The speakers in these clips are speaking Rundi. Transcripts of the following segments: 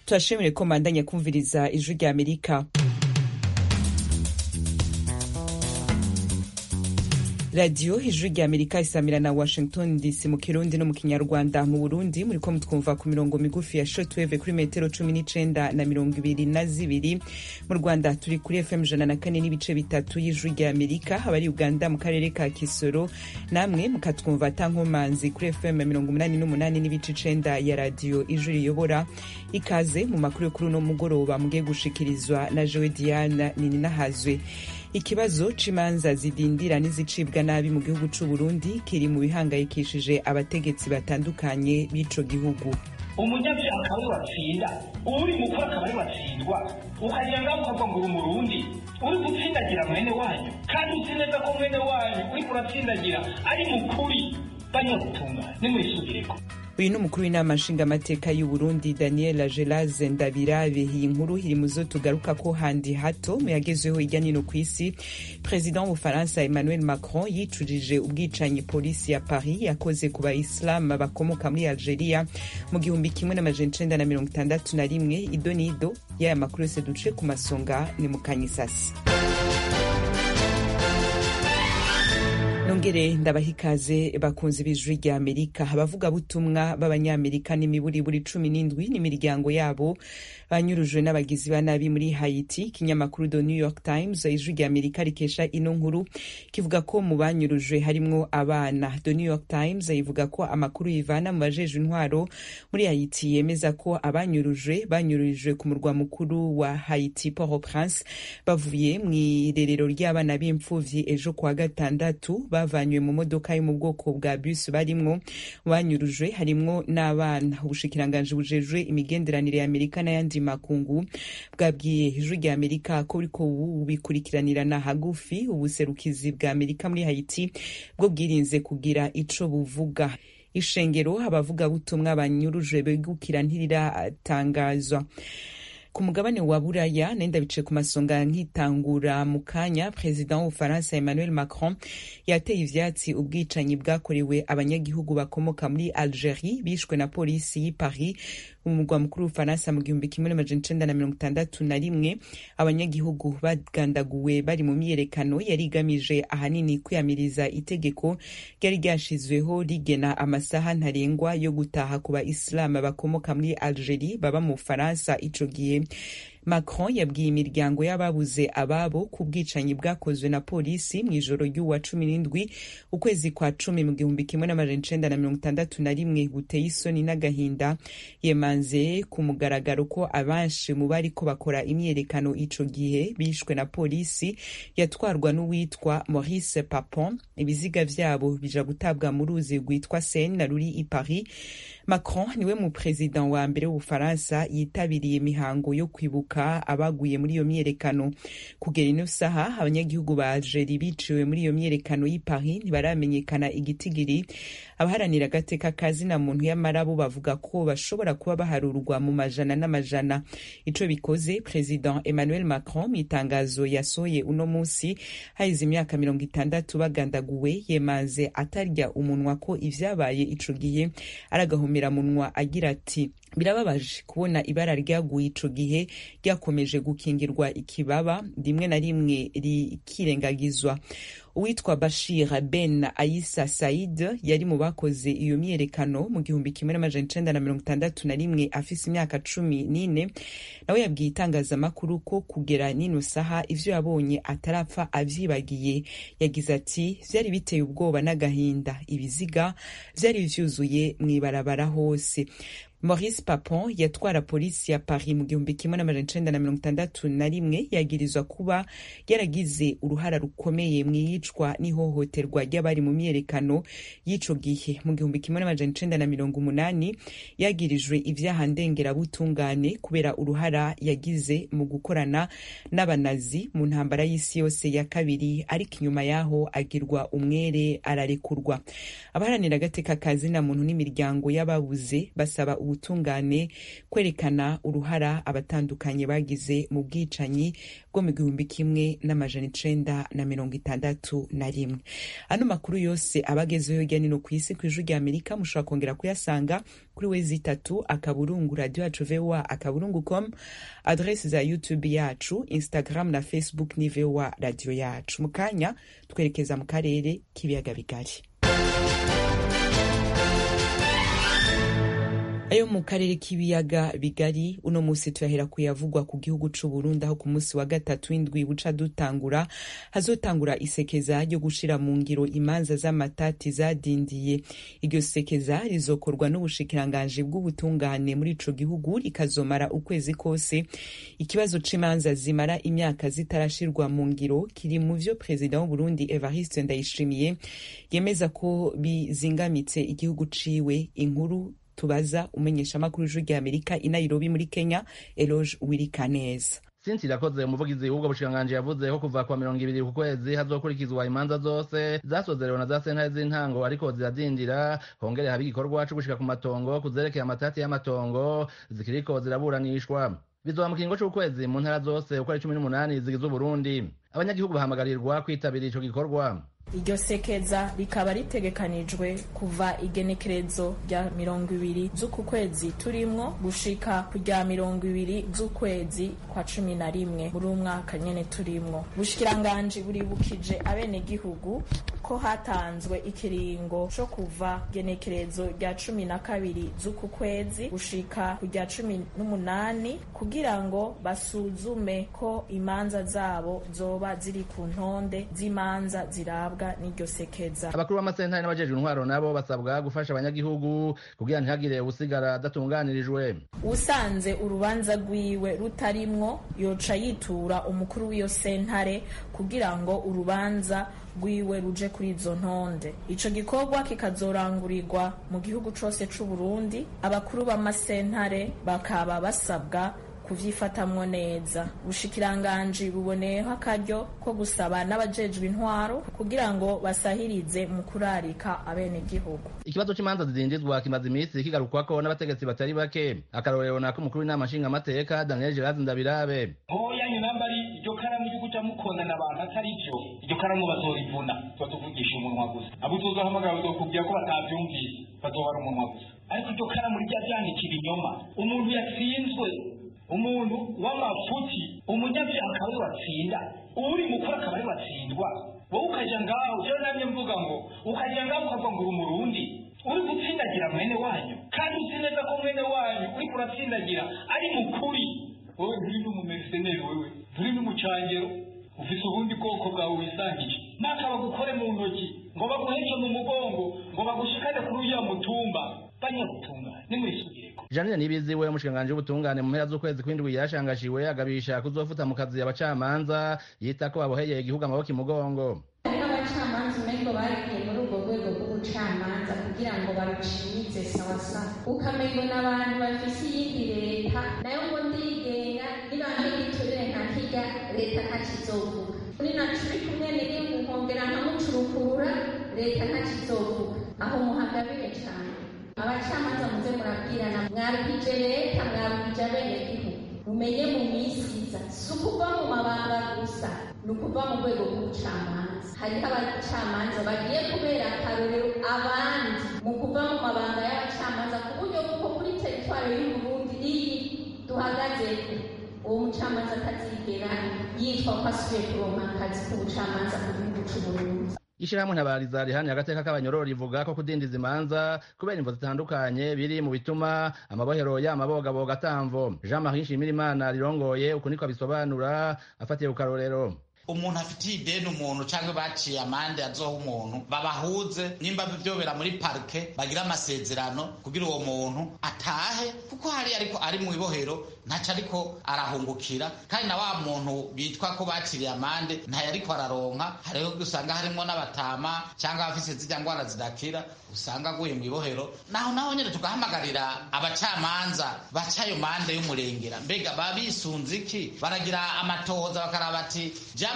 turashimire ko mandanya kumviriza ijwi rya amerika radiyo ijwi rya amerika isamira na washington dc mu kirundi no mu kinyarwanda mu burundi muriko mutwumva ku mirongo migufi ya shotweve kuri metero cumi n'icenda na mirongo ibiri na zibiri mu rwanda turi kuri fm ijana na kane n'ibice bitatu y'ijwi rya amerika abari uganda mu karere ka kisoro namwe mukatwumva atankomanzi kuri fm mirongo umunani n'umunani n'ibice icenda ya radiyo ijwi riyobora ikaze mu makuru yo kuri uno mugoroba mugiye gushikirizwa na jowe diana nininahazwe ikibazo c'imanza zidindira n'izicibwa nabi mu gihugu c'u Burundi kiri mu bihangayikishije abategetsi batandukanye b'ico gihugu umunyabyaha akaba ari watsinda uri mukuru akaba ari watsindwa ukagira ngaho ukavuga ngo uri umurundi uri gutsindagira mwene wanyu kandi uzi neza ko mwene wanyu uriko uratsindagira ari mukuri banyagutunga nimwisubireko uyu ni umukuru w'inama nshingamateka y'u Burundi Daniel Gelaze Ndabirabe iyi nkuru iri mu zo tugaruka ko handi hato mu yagezweho hirya nino ku isi perezida w'ubufaransa Emmanuel Macron yicujije ubwicanyi polisi ya Paris yakoze ku bayisilamu bakomoka muri Algeria mu gihumbi kimwe n'amajana icenda na mirongo itandatu na rimwe ido n'ido y'aya makuru yose duce ku masonga ni mu kanyisasi nongere ndabaha ikaze bakunzi b'ijwi rya amerika abavugabutumwa b'abanyamerika n'imiburiburi cumi n'indwi n'imiryango yabo banyurujwe n'abagizi ba nabi muri haiti ikinyamakuru the new york times ijwi rya amerika rikesha ino nkuru kivuga ko mu banyurujwe harimwo abana the new york times ivuga ko amakuru yivana mu bajejwe intwaro muri haiti yemeza ko abanyurujwe banyurujwe ku murwa mukuru wa haiti port au prince bavuye mu irerero ry'abana b'imfuvyi ejo kuwa gatandatu bavanywe mu modoka yo mu bwoko bwa bus barimwo banyurujwe harimwo n'abana ubushikiranganji bujejwe imigenderanire ya amerika n'ayandi makungu bwabwiye ijwi rya amerika ko buriko bubikurikiranirana hagufi ubuserukizi bwa amerika muri haiti bwo bwirinze kugira ico buvuga ishengero abavugabutumwa banyurujwe begukira ntiriratangazwa ku mugabane wa buraya nenda bice ku masonga nkitangura mu kanya perezida w'ubufaransa emmanuel macron yateye ivyatsi ubwicanyi bwakorewe abanyagihugu bakomoka muri algerie bishwe na polisi y'i paris mu murwa mukuru w'ubufaransa mu gihumbi kimwe n'amajana icenda na mirongo itandatu na rimwe abanyagihugu bagandaguwe bari mu myiyerekano yari igamije ahanini kwiyamiriza itegeko ryari ryashizweho rigena amasaha ntarengwa yo gutaha ku baisilamu bakomoka muri algerie baba mu bufaransa ico gihe macron yabwiye imiryango y'ababuze ababo ku bwicanyi bwakozwe na polisi mu ijoro ry'uwa cumi n'indwi ukwezi kwa cumi mu gihumbi kimwe n'amajana icenda na mirongo itandatu na rimwe buteye isoni n'agahinda yemanze ku mugaragaro ko abenshi mu bariko bakora imyiyerekano ico gihe bishwe na polisi yatwarwa n'uwitwa maurice papon ibiziga vyabo bija gutabwa mu ruzi rwitwa seine ruri i paris macron niwe mu perezida wa mbere w'ubufaransa yitabiriye imihango yo kwibuka abaguye muri iyo myiyerekano kugera ino saha abanyagihugu ba algeri biciwe muri iyo myiyerekano y'i paris ntibaramenyekana igitigiri abaharanira agateka kazina muntu y'amarabo bavuga ko bashobora kuba baharurwa mu majana n'amajana ico bikoze perezida emmanuel macron mu itangazo yasohoye uno munsi haheze imyaka mirongo itandatu bagandaguwe yemanze atarya umunwa ko ivyabaye ico gihe aragahomera munwa agira ati birababaje kubona ibara ryaguye ico gihe ryakomeje gukingirwa ikibaba rimwe na rimwe rikirengagizwa uwitwa bashir ben aisa said yari mu bakoze iyo myiyerekano mu gihumbi kimwe n'amajana icenda na mirongo itandatu na rimwe afise imyaka cumi n'ine nawe yabwiye itangazamakuru ko kugera n'ino saha ivyo yabonye atarapfa avyibagiye yagize ati vyari biteye ubwoba n'agahinda ibiziga vyari vyuzuye mw'ibarabara hose maurice papon yatwara polisi ya paris mu gihumbi kimwe n'amajana icenda na mirongo itandatu na rimwe yagirizwa kuba yaragize uruhara rukomeye mu iyicwa n'ihohoterwa ry'abari mu myiyerekano y'ico gihe mu gihumbi kimwe n'amajana icenda na mirongo umunani yagirijwe ivyaha ndengerabutungane kubera uruhara yagize mu gukorana n'abanazi mu ntambara y'isi yose ya kabiri ariko inyuma yaho agirwa umwere ararekurwa abaharanira agateka kazina muntu n'imiryango y'ababuze basaba ubutungane kwerekana uruhara abatandukanye bagize mu bwicanyi bwo mu gihumbi kimwe n'amajana icenda na mirongo itandatu na rimwe ano makuru yose abagezeho hirya nino ku isi ku ijwi rya amerika mushobora kongera kuyasanga kuri wezi itatu akaburungu radio yacu voa akaburungu com adresi za youtube yacu instagram na facebook ni voa radio yacu mu kanya twerekeza mu karere k'ibiyaga bigari ayo mu karere k'ibiyaga bigari uno musi tuyahera kuyavugwa ku gihugu c'uburundi aho ku musi wa gatatu w'indwi buca dutangura hazotangura isekeza ryo gushira mu ngiro imanza z'amatati zadindiye iryo sekeza rizokorwa n'ubushikiranganji bw'ubutungane muri ico gihugu rikazomara ukwezi kose ikibazo c'imanza zimara imyaka zitarashirwa mu ngiro kiri mu vyo perezida w'uburundi evariste ndayishimiye yemeza ko bizingamitse igihugu ciwe inkuru tubaza umenyeshamakuru w'ijwi rya amerika i nairobi muri kenya eloge wirikaneza sinsi irakoze umuvugizi w'ubwo bushikiranganji yavuze ko kuva kwa mirongo ibiri ku kwezi hazokurikizwa imanza zose zasozerewe na za sentare z'intango ariko ziradindira hongere haba igikorwa co gushika ku matongo kuzerekeye amatati y'amatongo zikiriko ziraburanishwa bizoba mu kiringo c'ukwezi mu ntara zose uko ari cumi n'umunani zigize uburundi abanyagihugu bahamagarirwa kwitabira ico gikorwa iryo sekeza rikaba ritegekanijwe kuva igenekerezo rya mirongo ibiri z'uku kwezi turimwo gushika ku rya mirongo ibiri z'ukwezi kwa cumi na rimwe muri uwo mwaka nyene turimwo ubushikiranganji buribukije abenegihugu ko hatanzwe ikiringo co kuva genekerezo rya cumi na kabiri z'uku kwezi gushika ku rya cumi n'umunani kugira ngo basuzume ko imanza zabo zoba ziri ku ntonde z'imanza zirabwa n'iryo sekeza abakuru b'amasentari n'abajejwe intwaro nabo basabwa gufasha abanyagihugu kugira ntihagire usigara adatunganirijwe usanze urubanza rwiwe rutarimwo yoca yitura umukuru w'iyo sentare kugira ngo urubanza rwiwe ruje kuri izo ntonde ico gikorwa kikazorangurirwa mu gihugu cose c'uburundi abakuru b'amasentare bakaba basabwa kuvyifatamwo neza ubushikiranganji buboneyeho akaryo ko gusaba n'abajejwe intwaro kugira ngo basahirize mu kurarika abenegihugu ikibazo c'imanza zidindizwa kimaze imisi kigarukwako n'abategetsi batari bake akarorero nako umukuru w'inama nshingamateka daniel gerard ndabirabe hoya nyinamba ari iryo karamu ryo kuja mukondana abantu atari vyo iryo karamu bazorivuna tuvugisha umunwa gusa abo tuzohamagara bazokubwira ko batavyumvise bazobara umunwa gusa ariko iryo karamu rijya ryandika ibinyoma umuntu yatsinzwe umuntu w'amafuti umunyabyaha akaba ari watsinda uri mukuru akaba ari watsindwa wowe ukaja ngaho jewe namye mvuga ngo ukaja ngaho ukavuga ngo uri umurundi uri gutsindagira mwene wanyu kandi uzi neza ko mwene wanyu uriko uratsindagira ari mukuri wowe nturi n'umumeriseneri wewe nturi n'umucangero ufise ubundi bwoko bwawe wisangije naka bagukore mu ntoki ngo baguheke mu mugongo ngo bagushikane kuri uriya mutumba banyagutungane nimwisubireko janine nibiziwe umushikiranganji w'ubutungane mu mpera z'ukwezi kw'indwi yarashangashiwe agabisha kuzofuta mu kazi abacamanza yita ko baboheye igihugu amaboko imugongo hariho abacamanza umengo bagiye muri ubwo rwego rw'ubucamanza kugira ngo barucirize sawasawa ukamengo n'abantu bafise iyindi leta nayo ngo ndigenga nibange giturire nka kirya leta ntakizovuga kuri naco uri kumwe niri nkongera nkamucurukurura leta ntakizovuga aho muhagabire cane abacamanza muze murabwirana mwabwije leta mwabwije abenegihugu mumenye mu minsi iza si ukuva mu mabanga gusa ni ukuva mu rwego rw'ubucamanza hariho abacamanza bagiye kubera akarorero abandi mu kuva mu mabanga y'abacamanza ku buryo bw'uko kuri teritwari y'uburundi iyi duhagaze uwo mucamanza atazigera yitwa ko asubiye kuronka akazi k'ubucamanza ku gihugu c'uburundi ishirahamwe ntabariza rihani agateka k'abanyororo rivuga ko kudindiza imanza kubera imvo zitandukanye biri mu bituma amabohero y'amabogaboga atamvo jean marie nshimirimana rirongoye uku niko abisobanura afatiye ku karorero umuntu afitiye ideni umuntu cyangwa baciye amande azoha umuntu babahuze nimba byobera muri parike bagira amasezerano kugira uwo muntu atahe kuko hari ariko ari mu ibohero ntaco ariko arahungukira kandi na wa muntu bitwa ko baciriye amande ntayo ariko araronka hariho usanga harimwo n'abatama cyangwa abafise zirya ngwara zidakira usanga aguye mu ibohero naho naho nyine tugahamagarira abacamanza baca ayo mande y'umurengera mbega baba bisunze iki baragira amatohoza bakaraba bati ja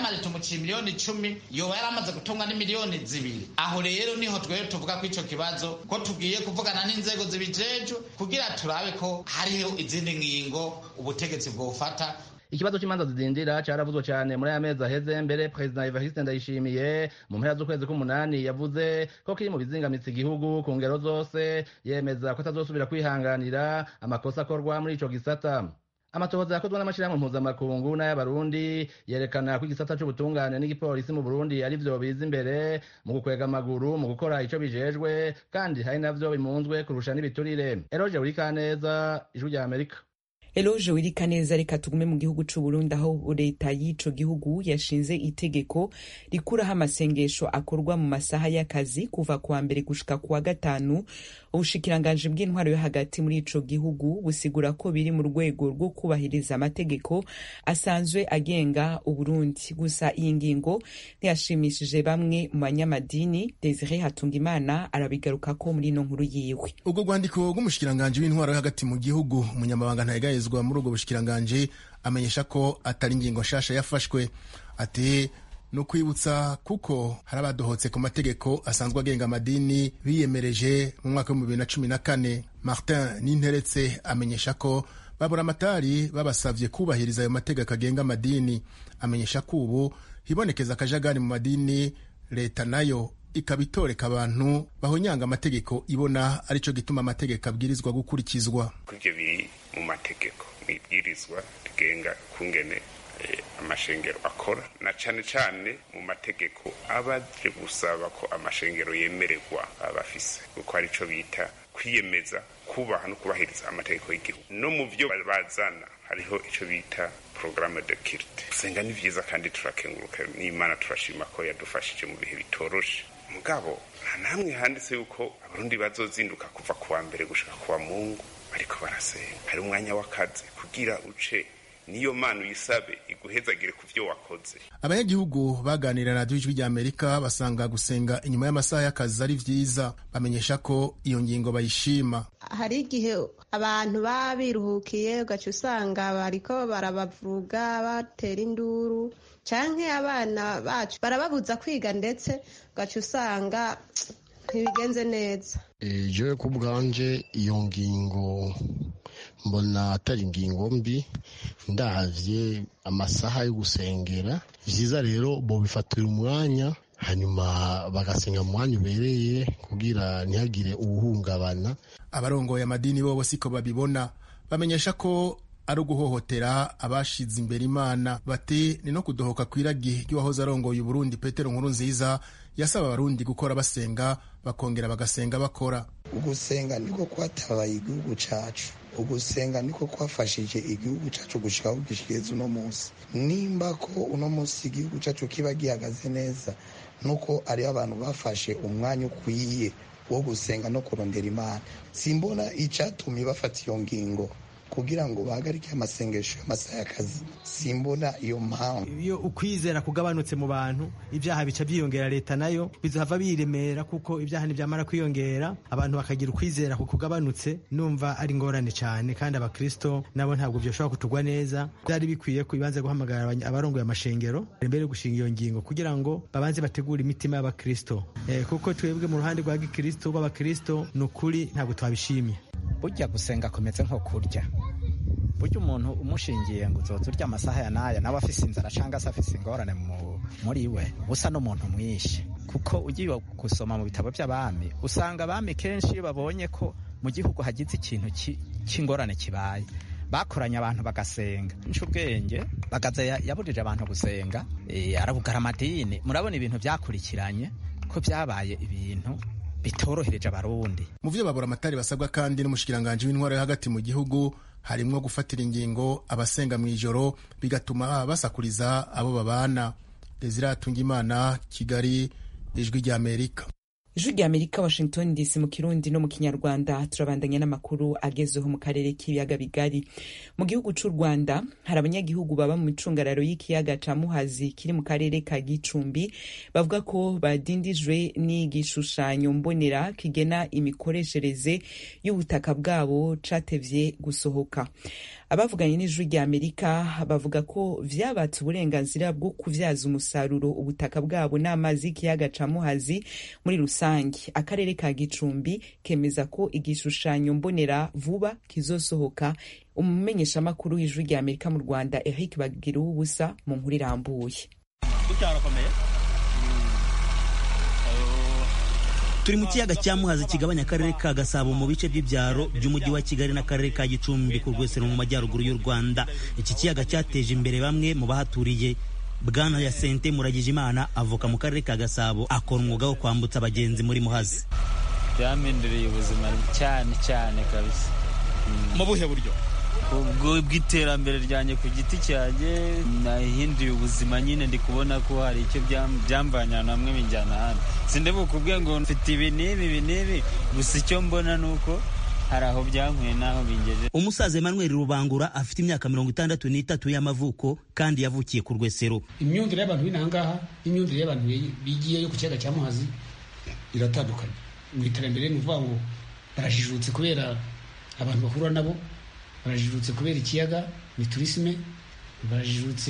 jamari tumuciye miliyoni icumi yoba yaramaze gutunga n'imiliyoni zibiri aho rero niho twebwe tuvuga ko ico kibazo ko tugiye kuvugana n'inzego zibijejwe kugira turabe ko hariho izindi ngingo ubutegetsi bwofata ikibazo cy'imanza zidindira caravuzwe cyane muri aya mezi aheze mbere perezida evariste ndayishimiye mu mpera z'ukwezi k'umunani yavuze ko kiri mu bizingamitse igihugu ku ngero zose yemeza ko atazosubira kwihanganira amakosa akorwa muri ico gisata amatohoza yakozwe n'amashyirahamwe mpuzamakungu n'ay'abarundi yerekana ko igisata c'ubutungane n'igipolisi mu burundi ari vyo biza imbere mu gukwega amaguru mu gukora ico bijejwe kandi hari navyo bimunzwe kurusha n'ibiturire eroje burikaneza ijwi rya amerika eloge wirika neza reka tugume mu gihugu c'uburundi aho leta y'ico gihugu yashinze itegeko rikuraho amasengesho akorwa mu masaha y'akazi kuva kuwa mbere gushika kuwa gatanu ubushikiranganji bw'intwaro yo hagati muri ico gihugu busigura ko biri mu rwego rwo kubahiriza amategeko asanzwe agenga uburundi gusa iyi ngingo ntiyashimishije bamwe mu banyamadini desire hatungimana arabigarukako muri ino nkuru yiwe ubwo rwandiko rw'umushikiranganji w'intwaro yo hagati mu gihugu umunyamabanga ntayegayezwa muri ubwo bushikiranganji amenyesha ko atari ingingo nshasha yafashwe ati ni ukwibutsa kuko hari abadohotse ku mategeko asanzwe agenga amadini biyemereje mu mwaka w'ibihumbi bibiri na cumi na kane martin ninteretse amenyesha ko babura amatari babasavye kubahiriza ayo mategeko agenga amadini amenyesha ko ubu hibonekeza akajagari mu madini leta nayo ikaba itoreka abantu bahonyanga amategeko ibona arico gituma amategeko abwirizwa gukurikizwa ibyo biri mu mategeko mu ibwirizwa rigenga kungene amashengero akora na cane cane mu mategeko aba aje gusaba ko amashengero yemererwa abafise kuko arico bita kwiyemeza kubaha no kubahiriza amategeko y'igihugu no mu vyo bazana hariho ico bita programme de kirite gusenga ni vyiza kandi turakenguruka n'imana turashima ko yadufashije mu bihe bitoroshe mugabo nta namwe handitse yuko abarundi bazozinduka kuva kuwa mbere gushika kuwa mungu bariko barasenga hari umwanya w'akazi kugira uce niyo mana uyisabe iguhezagire ku vyo wakoze abanyagihugu baganira na radiyo ijwi rya amerika basanga gusenga inyuma y'amasaha y'akazi ari vyiza bamenyesha ko iyo ngingo bayishima hari igihe abantu baba biruhukiye ugaca usanga bariko barabavuga batera induru canke abana bacu barababuza kwiga ndetse ugaca usanga ntibigenze neza jewe ku bwanje iyo ngingo mbona atari ingingo mbi ndavye amasaha yo gusengera vyiza rero bobifatira umwanya hanyuma bagasenga mu mwanya ubereye kugira ntihagire uwuhungabana abarongoye amadini bobo siko babibona bamenyesha ko ari uguhohotera abashize imbere imana bati ni no kudohoka kw'iragi ry'uwahoze arongoye uburundi petero nkuru nziza yasaba abarundi gukora basenga bakongera bagasenga bakora ugusenga niko kwatabaye igihugu cacu ugusenga niko kwafashije igihugu cacu gushika aho gishigeze uno munsi nimba ko uno munsi igihugu cacu kiba gihagaze neza nuko ariho abantu bafashe umwanya ukwiye wo gusenga no kurondera imana simbona icatumye bafata iyo ngingo kugira ngo bahagarike amasengesho y'amasaha y'akazi simbona iyo mpamvu iyo ukwizera kugabanutse mu bantu ibyaha bica byiyongera leta nayo bizava biremera kuko ibyaha ntibyamara kwiyongera abantu bakagira ukwizera ku kugabanutse numva ari ingorane cyane kandi abakristo nabo ntabwo byoshobora kutugwa neza byari bikwiye ko ibanze guhamagara abarongoye amashengero mbere yo gushinga iyo ngingo kugira ngo babanze bategure imitima y'abakristo eh, kuko twebwe mu ruhande rwa gikristo rw'abakristo ni ukuri ntabwo twabishimye burya gusenga kumeze nko kurya burya umuntu umushingiye ngo uzoza urya amasaha ya n'aya nawe afise inzara cyangwa se afise ingorane muri we usa n'umuntu mwinshi kuko ugiye gusoma mu bitabo by'abami usanga abami kenshi iyo babonye ko mu gihugu hagize ikintu cy'ingorane kibaye bakoranye abantu bagasenga nca ubwenge bagaza yaburije abantu gusenga arabugara amadini murabona ibintu byakurikiranye ko byabaye ibintu bitorohereje abarundi mu vyo babura amatari basabwa kandi n'umushikiranganji w'intwaro yo hagati mu gihugu harimwo gufatira ingingo abasenga mu ijoro bigatuma basakuriza abo babana desire atungimana kigali ijwi rya amerika ijwi rya amerika washington dc mu kirundi no mu kinyarwanda turabandanya n'amakuru agezeho mu karere k'ibiyaga bigari mu gihugu c'u rwanda hari abanyagihugu baba mu micungararo y'ikiyaga ca muhazi kiri mu karere ka gicumbi bavuga ko badindijwe n'igishushanyo mbonera kigena imikoreshereze y'ubutaka bwabo catevye gusohoka abavuganye n'ijwi rya amerika bavuga ko vyabatse uburenganzira bwo kuvyaza umusaruro ubutaka bwabo n'amazi y'ikiyaga ca muhazi muri rusange akarere ka gicumbi kemeza ko igishushanyo mbonera vuba kizosohoka umumenyeshamakuru w'ijwi rya amerika mu rwanda eric bagira ubusa mu nkuru irambuye turi mu kiyaga cya muhazi kigabanya akarere ka gasabo mu bice by'ibyaro by'umujyi wa kigali n'akarere ka gicumbi ku rwesero mu majyaruguru y'u rwanda iki kiyaga cyateje imbere bamwe mu bahaturiye bwana yasente muragije imana avuka mu karere ka gasabo akora umwuga wo kwambutsa abagenzi muri muhazi byampinduriye ubuzima cyane cyane kabisa mu buhe buryo ubwo bw'iterambere ryanjye ku giti cyanjye nahinduye ubuzima nyine ndi kubona ko hari icyo byamvanye ahantu hamwe binjyana ahandi sinde bukubwiye ngo mfite ibi n'ibi ibi n'ibi gusa icyo mbona ni uko hari aho byankuye n'aho bingejeje umusaza emmanuel rubangura afite imyaka mirongo itandatu n'itatu y'amavuko kandi yavukiye ku rwesero imyumvire y'abantu b'inahangaha n'imyumvire y'abantu bigiyeyo ku kiyaga cya muhazi iratandukanye mu iterambere ni ukuvuga ngo barajijutse kubera abantu bahura nabo barajijutse kubera ikiyaga ni turisime barajijutse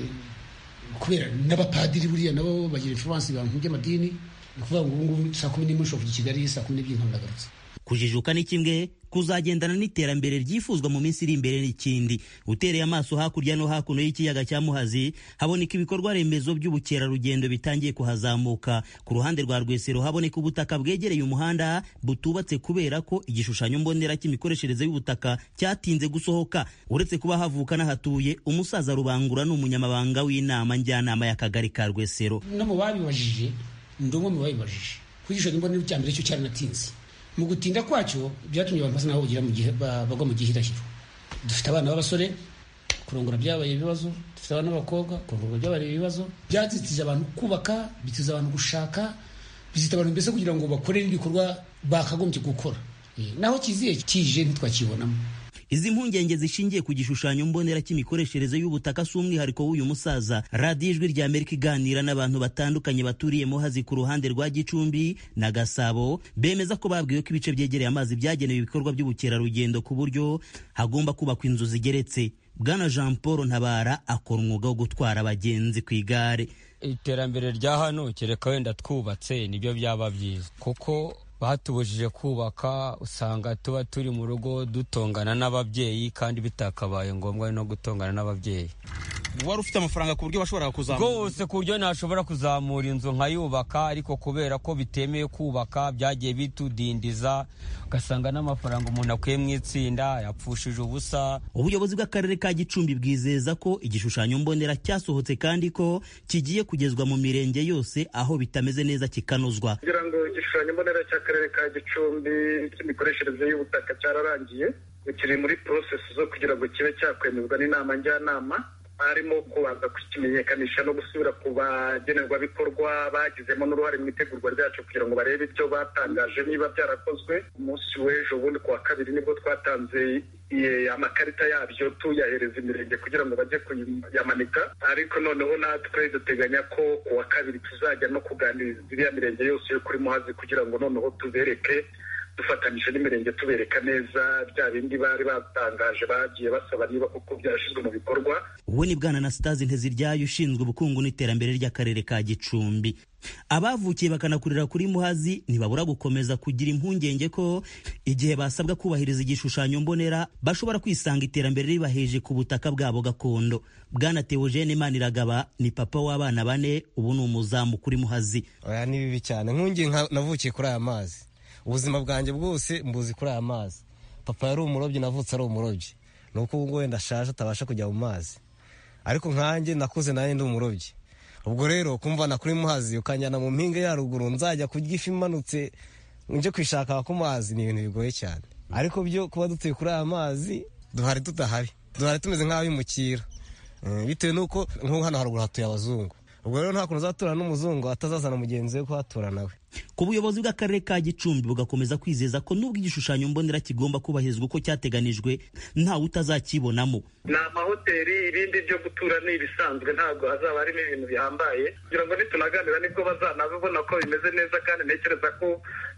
kubera n'abapadiri buriya nabo bagira influence ibintu by'amadini ni ukuvuga ngo ubu ngubu saa kumi n'imwe ushobora kujya i kigali saa kumi n'ebyiri ndagarutse kujijuka ni kimwe kuzagendana n'iterambere ryifuzwa mu minsi iri imbere n'ikindi utereye amaso hakurya no hakuno y'ikiyaga cya muhazi haboneka ibikorwa remezo by'ubukerarugendo bitangiye kuhazamuka ku ruhande rwa rwesero haboneka ubutaka bwegereye umuhanda butubatse kubera ko igishushanyo mbonera cy'imikoreshereze y'ubutaka cyatinze gusohoka uretse kuba havuka n'ahatuye umusaza rubangura ni umunyamabanga w'inama njyanama y'akagari ka rwesero no mu babibajije ndi umwe mu babibajije ku gishushanyo mbonera cya mbere cyo cyaranatinze mu gutinda kwacyo byatumye abantu basa naho bagira mu gihe bagwa mu gihirahiro dufite abana b'abasore kurongora byabaye ibibazo dufite abana b'abakobwa kurongora byabaye ibibazo byazitije abantu kubaka bitiza abantu gushaka bizita abantu mbese kugira ngo bakore n'ibikorwa bakagombye gukora naho kiziye kije ntitwakibonamo izi mpungenge zishingiye ku gishushanyo mbonera cy'imikoreshereze y'ubutaka si umwihariko w'uyu musaza radiyo ijwi rya amerika iganira n'abantu batandukanye baturiye muhazi ku ruhande rwa gicumbi na gasabo bemeza ko babwiwe ko ibice byegereye amazi byagenewe ibikorwa by'ubukerarugendo ku buryo hagomba kubakwa inzu zigeretse bwana jean paul ntabara akora umwuga wo gutwara abagenzi ku igare iterambere rya hano kereka wenda twubatse nibyo byaba byiza kuko batubujije kubaka usanga tuba turi mu rugo dutongana n'ababyeyi kandi bitakabaye ngombwa no gutongana n'ababyeyi wari ufite amafaranga ku buryo bashobora kuzamura rwose ku buryo ntashobora kuzamura inzu nkayubaka ariko kubera ko bitemewe kubaka byagiye bitudindiza ugasanga n'amafaranga umuntu akuye mu itsinda yapfushije ubusa ubuyobozi bw'akarere ka gicumbi bwizeza ko igishushanyo mbonera cyasohotse kandi ko kigiye kugezwa mu mirenge yose aho bitameze neza kikanozwa kugira ngo igishushanyo mbonera cy'akarere ka gicumbi cy'imikoreshereze y'ubutaka cyararangiye kiri muri porosesi zo kugira ngo kibe cyakwemezwa n'inama njyanama harimo kubanza kukimenyekanisha no gusubira ku bagenerwabikorwa bagizemo n'uruhare mu itegurwa ryacu kugira ngo barebe ibyo batangaje niba byarakozwe umunsi w'ejo bundi ku wa kabiri nibwo twatanze amakarita yabyo tuyahereza imirenge kugira ngo bajye kuyamanika ariko noneho natwe duteganya ko ku wa kabiri tuzajya no kuganiriza iriya mirenge yose yo kuri muhazi kugira ngo noneho tubereke dufatanyije n'imirenge tubereka neza bya bindi bari batangaje bagiye basaba niba koko byashyizwe mu bikorwa uwo ni bwana anasitazi nteziryayo ushinzwe ubukungu n'iterambere ry'akarere ka gicumbi abavukiye bakanakurira kuri muhazi ntibabura gukomeza kugira impungenge ko igihe basabwa kubahiriza igishushanyo mbonera bashobora kwisanga iterambere ribaheje ku butaka bwabo gakondo bwana teogene maniragaba ni papa w'abana bane ubu ni umuzamu kuri muhazi oya ni bibi cyane nkungi navukiye kuri aya mazi ubuzima bwanjye bwose mbuzi kuri aya mazi papa yari umurobyi navutse ari umurobyi ni uko ubu ngubu wenda ashaje atabasha kujya mu mazi ariko nkanjye nakuze nanjye ndi umurobyi ubwo rero kumvana kuri muhazi ukanjyana mu mpinga ya ruguru nzajya kurya ifi imanutse nje kwishaka ku mazi ni ibintu bigoye cyane ariko byo kuba dutuye kuri aya mazi duhari tudahari duhari tumeze nk'abimukira bitewe n'uko nk'ubu hano haruguru hatuye abazungu ubwo rero nta kuntu uzaturana n'umuzungu atazazana mugenzi we kuhatura nawe ku buyobozi bw'akarere ka gicumbi bugakomeza kwizeza ko nubwo igishushanyo mbonera kigomba kubahirizwa uko cyateganijwe ntawe utazakibonamo ni amahoteli ibindi byo gutura ni ibisanzwe ntabwo hazaba harimo ibintu bihambaye kugira ngo nitunaganira nibwo bazanabibona ko bimeze neza kandi ntekereza ko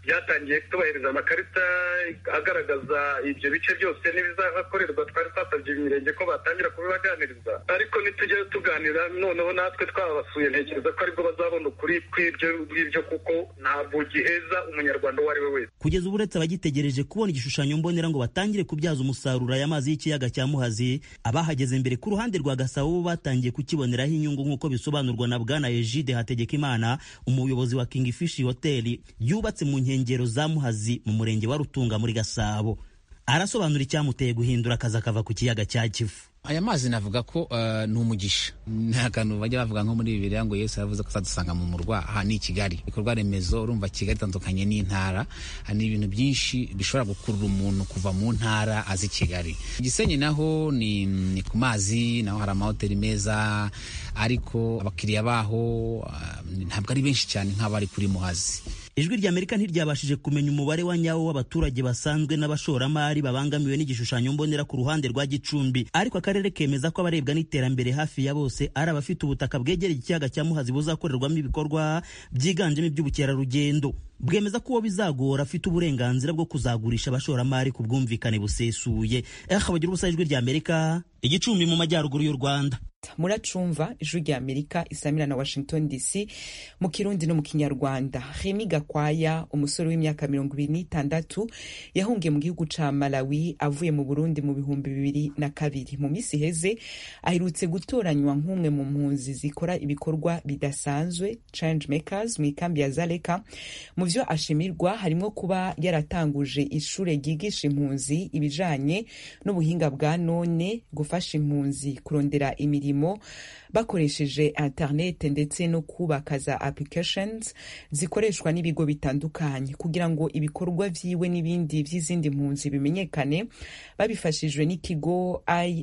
byatangiye tubahiriza amakarita agaragaza ibyo bice byose n'ibizahakorerwa twari twasabye imirenge ko batangira kubibaganiriza ariko nitujya tuganira noneho natwe twabasuye ntekereza ko aribwo bazabona ukuri kw'ibyo ngibyo kuko ntabwo giheza umunyarwanda uwo ari we wese kugeza ubu uretse abagitegereje kubona igishushanyo mbonera ngo batangire kubyaza umusaruro aya mazi y'ikiyaga cya muhazi abahageze mbere ku ruhande rwa gasabo bo batangiye kukiboneraho inyungu nk'uko bisobanurwa na bwana egide hategekimana umuyobozi wa king fish hoteli yubatse mu nkengero za muhazi mu murenge wa rutunga muri gasabo arasobanura icyamuteye guhindura akazi akava ku kiyaga cya kivu aya mazi navuga ko uh, ni umugisha nta kantu bajya bavuga nko muri bibiliya ngo yesu yavuze ko azadusanga mu murwa aha ni i kigali ibikorwa remezo urumva kigali itandukanye n'intara ni ibintu byinshi bishobora gukurura umuntu kuva mu ntara azi kigali gisenyi naho ni, ni ku mazi naho hari amahoteli meza ariko abakiriya baho uh, ntabwo ari benshi cyane nk'abari kuri muhazi ijwi rya amerika ntiryabashije kumenya umubare wa nyawo w'abaturage basanzwe n'abashoramari babangamiwe n'igishushanyo mbonera ku ruhande rwa gicumbi ariko akarere kemeza ko abarebwa n'iterambere hafi ya bose ari abafite ubutaka bwegereye ikiyaga cya muhazi buzakorerwamo ibikorwa byiganjemo iby'ubukerarugendo bwemeza ko uwo bizagora afite uburenganzira bwo kuzagurisha abashoramari ku bwumvikane busesuye eha bagira ubusa ijwi rya amerika igicumbi mu majyaruguru y'u rwanda muracumva ijwi rya amerika isamira na washington dc mu kirundi no mu kinyarwanda remi gakwaya umusore w'imyaka mirongo ibiri n'itandatu yahungiye mu gihugu ca malawi avuye mu burundi mu bihumbi bibiri na kabiri mu minsi iheze aherutse gutoranywa nk'umwe mu mpunzi zikora ibikorwa bidasanzwe change makers mu ikambi ya zaleka mu vyo ashimirwa harimo kuba yaratanguje ishure ryigisha impunzi ibijanye n'ubuhinga bwa none gufasha impunzi kurondera imirimo bakoresheje internet ndetse no kubaka za applications zikoreshwa n'ibigo bitandukanye kugira ngo ibikorwa vyiwe n'ibindi vy'izindi mpunzi bimenyekane babifashijwe n'ikigo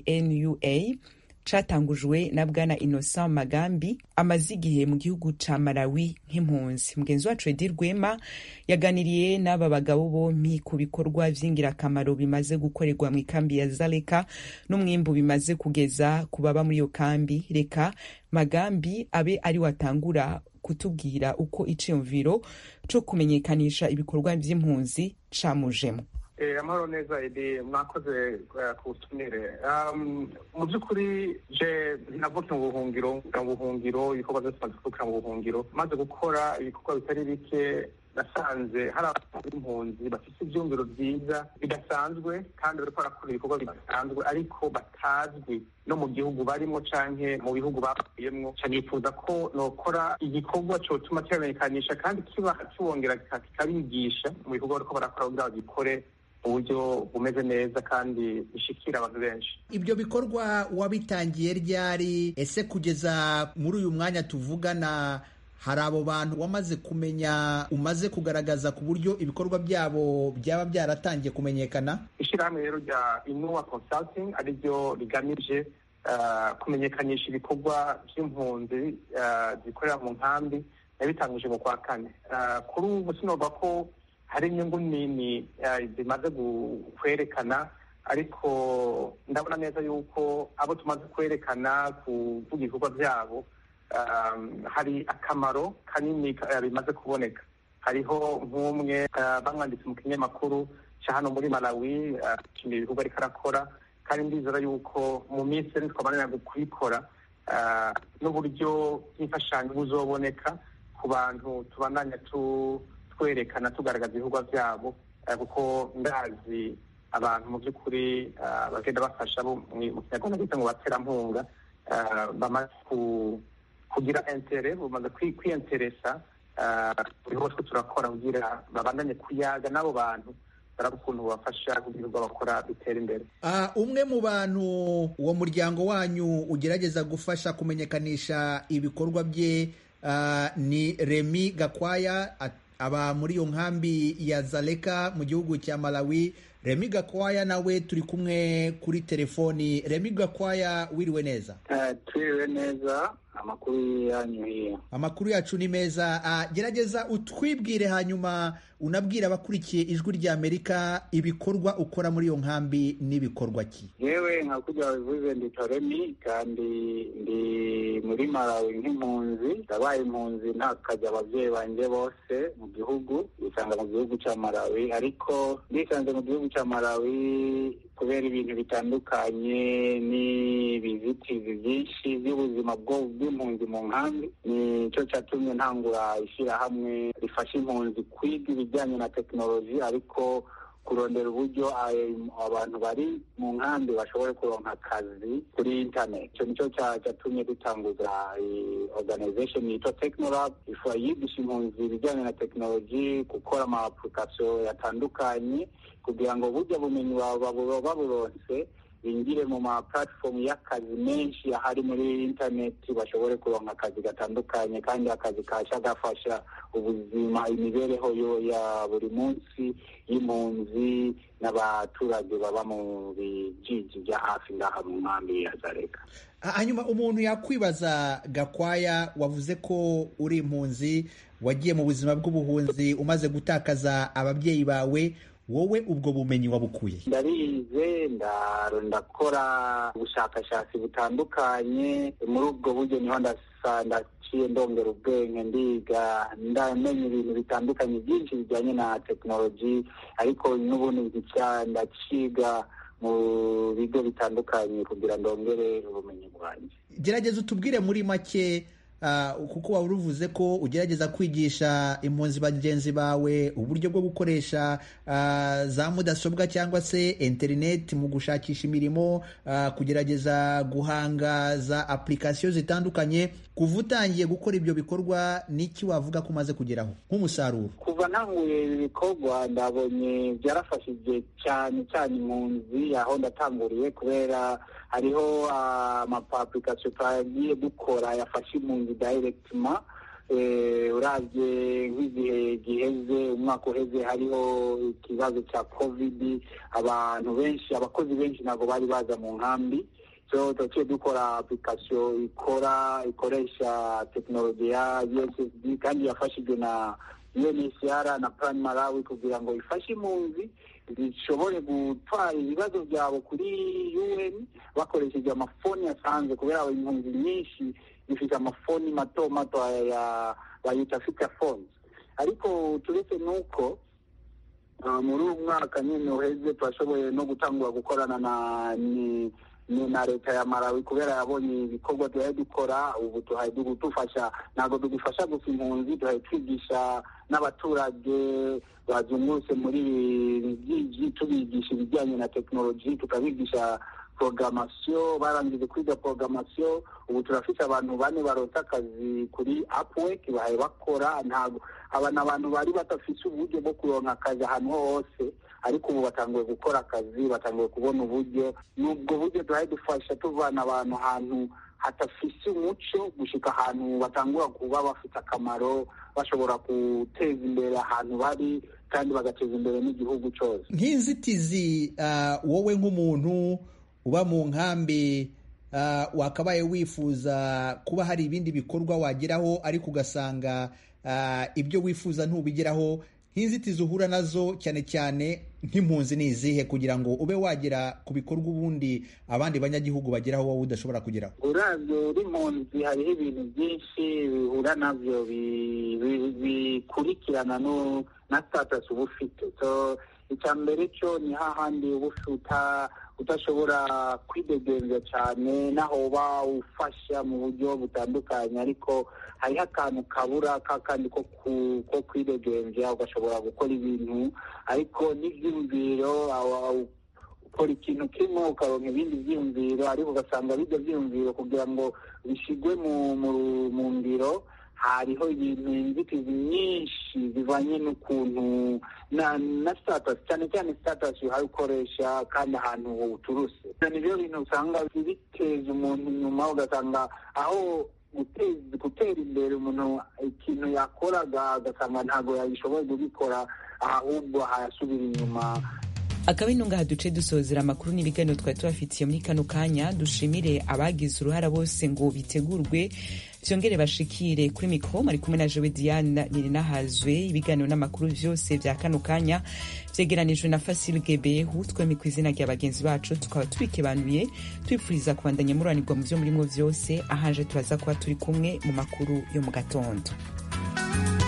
inua catangujwe na bwana innocent magambi amaze igihe mu gihugu ca malawi nk'impunzi mugenzi wacu edi rwema yaganiriye n'aba bagabo bompi ku bikorwa vy'ingirakamaro bimaze gukorerwa mu ikambi ya zaleka n'umwimbu bimaze kugeza ku baba muri iyo kambi reka magambi abe ari watangura kutubwira uko iciyumviro co kumenyekanisha ibikorwa vy'impunzi camujemo amahoro neza edi mwakoze ku butumire mu by'ukuri je navutse mu buhungiro mu buhungiro ibikorwa byose maze kuvukira mu buhungiro maze gukora ibikorwa bitari bike nasanze hari abantu b'impunzi bafite ibyumviro byiza bidasanzwe kandi bariko barakora ibikorwa bidasanzwe ariko batazwi no mu gihugu barimo canke mu bihugu bavuyemwo canifuza ko nokora igikorwa cotuma kibamenyekanisha kandi kiba kibongera kikabigisha mu bikorwa bariko barakora kugira bagikore uburyo bumeze neza kandi bishikira abantu benshi ibyo bikorwa wabitangiye ryari ese kugeza muri uyu mwanya tuvugana hari abo bantu wamaze kumenya umaze kugaragaza ku buryo ibikorwa byabo byaba byaratangiye kumenyekana ishyirahamwe rero rya inuwa consulting ariryo rigamije kumenyekanisha ibikorwa by'impunzi zikorera mu nkambi yabitanguje mu kwa kane kuri ubu sinovuga ko hari inyungu nini zimaze kwerekana ariko ndabona neza yuko abo tumaze kwerekana kuvuga ibikorwa byabo hari akamaro kanini bimaze kuboneka hariho nk'umwe bamwanditse mu kinyamakuru cya hano muri malawi ashimira ibikorwa ariko arakora kandi ndizera yuko mu minsi iri twabanira kubikora n'uburyo bw'imfashanyo buzoboneka ku bantu tubandanya tu twerekana tugaragaza ibikorwa byabo kuko ndazi abantu mu by'ukuri bagenda bafasha mu kinyarwanda bita ngo baterampunga bamaze kugira intere bamaze kwiyenteresa buriho two turakora kugira babandanye kuyaga n'abo bantu baraba ukuntu bafasha kugira ngo bakora bitera imbere umwe mu bantu uwo muryango wanyu ugerageza gufasha kumenyekanisha ibikorwa bye ni remi gakwaya aba muri iyo nkambi ya zaleka mu gihugu cya malawi remi gakwaya nawe turi kumwe kuri telefoni remi gakwaya wiriwe neza twiriwe neza amakuru yanyu hiya amakuru yacu ni meza gerageza utwibwire hanyuma unabwira abakurikiye ijwi rya amerika ibikorwa ukora muri iyo nkambi n'ibikorwa ki yewe nka kujya bivuze ndi toremi kandi ndi muri malawi nk'impunzi ndabaye impunzi ntakajya ababyeyi banjye bose mu gihugu bisanga mu gihugu cya malawi ariko ndisanze mu gihugu cya malawi kubera ibintu bitandukanye n'ibizitizi byinshi by'ubuzima bw'impunzi mu nkambi nicyo cyatumye ntangura ishyirahamwe rifasha impunzi kwiga ibijyanye na tekinoloji ariko kurondera uburyo abantu bari mu nkambi bashobore kuronka akazi kuri internet icyo nicyo cyatumye dutanguza organization yitwa technolab ifu yigisha impunzi ibijyanye na tekinoloji gukora ama application yatandukanye kugira ngo burya bumenyi baburonse binjire mu ma platform y'akazi menshi ahari muri internet bashobore kuronka akazi gatandukanye kandi akazi kasha gafasha ubuzima imibereho yo ya buri munsi y'impunzi n'abaturage baba mu bijiji bya hafi ngaha mu nkambi ya zareka hanyuma umuntu yakwibaza gakwaya wavuze ko uri impunzi wagiye mu buzima bw'ubuhunzi umaze gutakaza ababyeyi bawe wowe ubwo bumenyi wabukuye ndarize ndakora ubushakashatsi butandukanye muri ubwo buryo niho ndaciye ndongera ubwenge ndiga ndamenya ibintu bitandukanye byinshi bijyanye na tekinoloji ariko n'ubundi ndaciga mu bigo bitandukanye kugira ndongere ubumenyi bwanjye gerageza utubwire muri make kuko waba uruvuze ko ugerageza kwigisha impunzi bagenzi bawe uburyo bwo gukoresha za mudasobwa cyangwa se interineti mu gushakisha imirimo kugerageza guhanga za apurikasiyo zitandukanye kuva utangiye gukora ibyo bikorwa n'iki wavuga ko umaze kugeraho nk'umusaruro kuva ntanguye ibi bikorwa ndabonye byarafashije cyane cyane impunzi aho ndatanguriye kubera hariho amapapurikasiyo twagiye dukora yafashe impunzi dayiregitima urabye nk'igihe giheze umwaka uheze hariho ikibazo cya kovidi abantu benshi abakozi benshi ntabwo bari baza mu nkambi so twaciye dukora apurikasiyo ikora ikoresha tekinoloji ya ussd kandi yafashijwe na UNHCR na Plan Malawi kugira ngo ifashe impunzi zishobore gutwara ibibazo byabo kuri UN bakoresheje amafoni asanzwe kubera impunzi nyinshi zifite amafoni mato mato ya bayita fita phones ariko turetse n'uko muri uyu mwaka nyine uheze turashoboye no gutangura gukorana na na leta ya Malawi kubera yabonye ibikorwa tuhaye dukora ubu tuhaye dufasha ntabwo tugifasha gusa impunzi tuhaye twigisha n'abaturage bazungurutse muri byinshi tubigisha ibijyanye na tekinoloji tukabigisha programasiyo barangije kwiga programasiyo ubu turafite abantu bane barota akazi kuri upwork bahaye bakora ntabwo aba ni abantu bari badafite uburyo bwo kuronka akazi ahantu hose ariko ubu batanguye gukora akazi batanguye kubona uburyo n'ubwo buryo duhaye dufasha tuvana abantu ahantu hadafise umuco gushika ahantu batangura kuba bafite akamaro bashobora guteza imbere ahantu bari kandi bagateza imbere n'igihugu cyose nk'inzitizi wowe nk'umuntu uba mu nkambi wakabaye wifuza kuba hari ibindi bikorwa wageraho ariko ugasanga ibyo wifuza ntubigeraho nk'inzitizi uhura nazo cyane cyane nk'impunzi ni izihe kugira ngo ube wagera ku bikorwa ubundi abandi banyagihugu bageraho wowe udashobora kugeraho uravye uri impunzi hariho ibintu byinshi bihura navyo bikurikirana na status uba ufite so icya mbere cyo ni hahandi uba udashobora kwidegenza cyane naho uba ufasha mu buryo butandukanye ariko hariho akantu kabura kakandi ko kwidegenza ugashobora gukora ibintu ariko n'ibyiyumviro ukora ikintu kimwe ukaronka ibindi byiyumviro ariko ugasanga bijya byiyumviro kugira ngo bishyirwe mu ngiro hariho ibintu inzitizi nyinshi zivanye n'ukuntu na na status cyane cyane status uhaye ukoresha kandi ahantu uturuse nibyo bintu usanga biteza umuntu inyuma ugasanga aho gutera imbere umuntu ikintu yakoraga ugasanga ntabwo yabishoboye kubikora ahubwo hayasubira inyuma akaba ino ngaha duce dusozera amakuru n'ibiganiro twari tubafitiye muri kano kanya dushimire abagize uruhara bose ngo bitegurwe vyongere bashikire kuri mikro mari kumwe na jewe diane nirinahazwe ibiganiro n'amakuru vyose vya kano kanya vyegeranijwe na fasil gebehu twemi ku izina rya bagenzi bacu tukaba tubikebanuye twipfuriza kubandanya muranirwa mu vyo murimwo vyose ahanje turaza kuba turi kumwe mu makuru yo mu gatondo